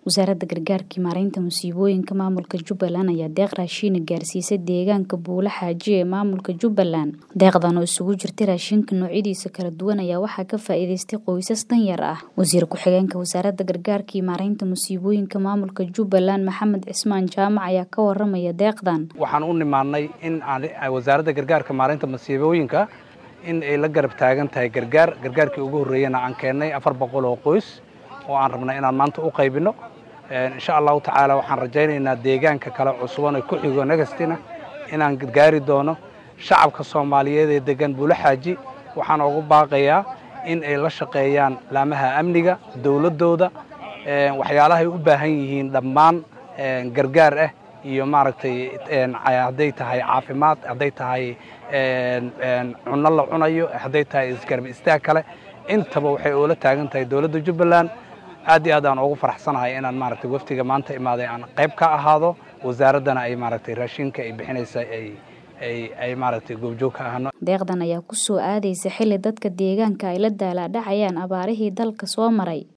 wasaaradda gargaarka iyo maareynta musiibooyinka maamulka jubbaland ayaa deeq raashiina gaarsiisay deegaanka buule xaaji ee maamulka jubbaland deeqdan oo isugu jirtay raashinka noocyadiisa kala duwan ayaa waxaa ka faa'iidaystay qoysas danyar ah wasiir ku-xigeenka wasaaradda gargaarka iyo maareynta musiibooyinka maamulka jubbaland maxamed cismaan jaamac ayaa ka waramaya deeqdan waxaan u nimaannay in wasaaradda gargaarka maareynta musiibooyinka in ay la garab taagan tahay gargaar gargaarkii ugu horreeyana aan keennay afar boqol oo qoys oo aan rabnay inaan maanta u qaybinno insha allahu tacaala waxaan rajaynaynaa deegaanka kale cusuban ee ku xigo negastina inaan gaari doono shacabka soomaaliyeed ee degan buule xaaji waxaan ugu baaqayaa in ay la shaqeeyaan laamaha amniga dowladdooda waxyaalahay u baahan yihiin dhammaan gargaar ah iyo maaragtay hadday tahay caafimaad hadday tahay cunno la cunayo hadday tahay isgarab istaag kale intaba waxay oola taagan tahay dowladda jubbaland aad iyo aad aan ugu faraxsanahay inaan maaragtay waftiga maanta imaaday aan qayb ka ahaado wasaaraddana ay maaragtay raashinka ay bixinaysa ay ay ay maaragtay goobjoog ka ahno deeqdan ayaa ku soo aadaysa xilli dadka deegaanka ay la daalaadhacayaan abaarihii dalka soo maray